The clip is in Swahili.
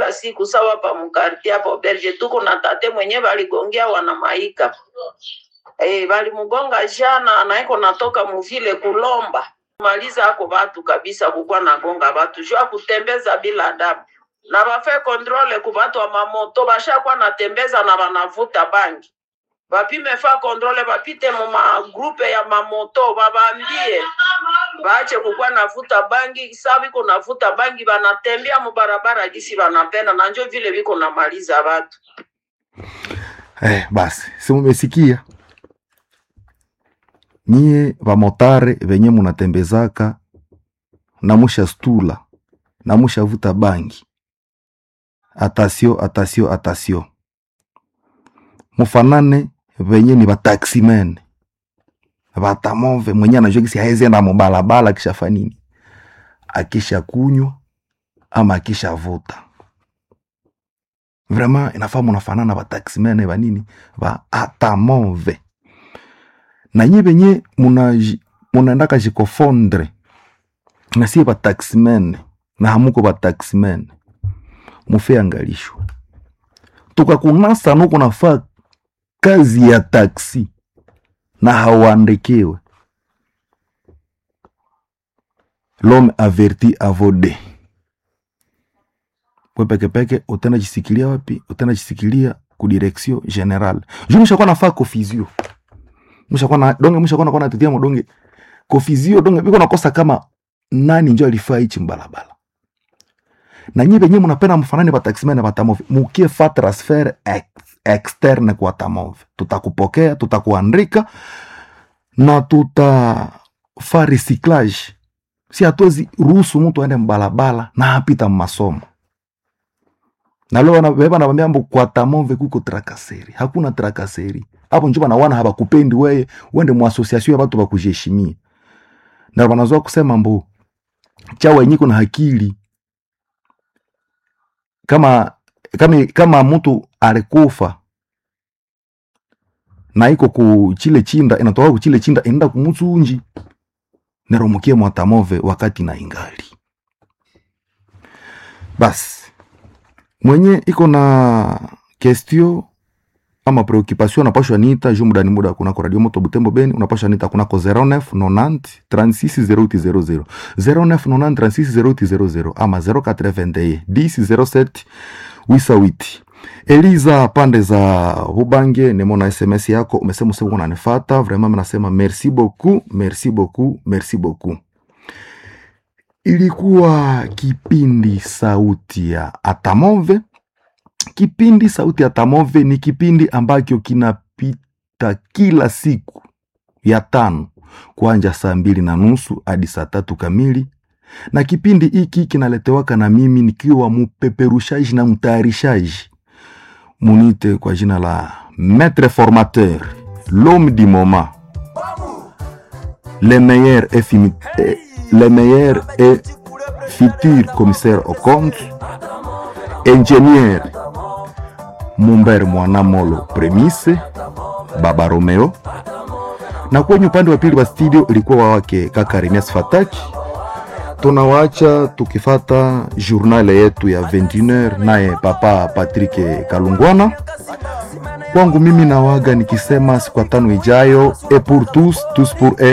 kila siku sawa pa mkarti hapo berge tuko na tate mwenye baligongea wana maika eh balimugonga jana anaiko natoka muvile kulomba maliza ako batu kabisa kukwa nagonga batu jua kutembeza bila adabu na bafe kontrole ku batu wa mamoto bashakuwa natembeza na banavuta bangi bapime fa kontrole bapite mu magrupe ya mamoto babambie baache kukuwa navuta bangi sa biko navuta bangi banatembea mu barabara gisi banapenda na njo vile biko namaliza batu Eh, basi si mumesikia nyie vamotare venye munatembezaka na musha stula na mushavuta bangi atasio atasio atasio mufanane venye ni vataximen vatamove mwenye anajua kisi haezienda mubalabala akishafa nini akisha kunywa ama akishavuta vraiment inafaa munafanana vataximene vanini va atamove na nyi venye munaji- munaendaka jikofondre na sie vataximene na hamuko vataximene mufe angalisho tukakunasa nuko nafaa kazi ya taksi na hauandikiwe l'homme averti avode we pekepeke utenda jisikilia wapi utenda jisikilia ku direction general ju mushakuwa nafaa kofizio mushakuwa na donge mushakuwa nakuwa natutia modonge kofizio donge biko nakosa kama nani njo alifaa ichi mbalabala na nyie benye munapenda mfanani bataximene batamove mukie fa transfer ex, externe kwa tamove tutakupokea tutakuandika na tutafa recyclage si hatuwezi ruhusu mtu aende mbalabala na hapita mmasomo na leo wana- beba nabambia mbo kwa tamove kuko trakaseri hakuna trakaseri hapo njo banawana habakupendi weye wende mu association ya batu bakujeshimia na banazoa kusema mbo chawa yenyiko na hakili kama kama kama mtu alikufa na iko ku chile chinda inatoka ku chile chinda inaenda kumutsunji neromukie mwatamove wakati na ingali basi mwenye iko na kestio ama preoccupation unapashwa nita juu muda ni muda kunako radio moto butembo beni unapashwa nita kunako 09 90 36 0800 09 90 36 0800 ama 081 10 07 wisawiti eliza pande za bubange nimona sms yako umesema usema unanifata vraiment nasema merci beaucoup merci beaucoup merci beaucoup ilikuwa kipindi sauti ya atamove kipindi sauti ya tamove ni kipindi ambacho kinapita kila siku ya tano kuanja saa mbili na nusu hadi saa tatu kamili na kipindi hiki kinaletewaka na mimi nikiwa mupeperushaji na mtayarishaji munite kwa jina la maître formateur l'homme du moment le meilleur et, fini, eh, le meilleur et futur commissaire au compte ingénieur Mumber Mwanamolo Premise Baba Romeo, na kwenye upande wa pili wa studio ilikuwa wake kaka Remias Fataki. Tunawaacha tukifata journal yetu ya 21h naye papa Patrick Kalungwana. Kwangu mimi nawaga nikisema siku ya tano ijayo, et pour tous tous pour eux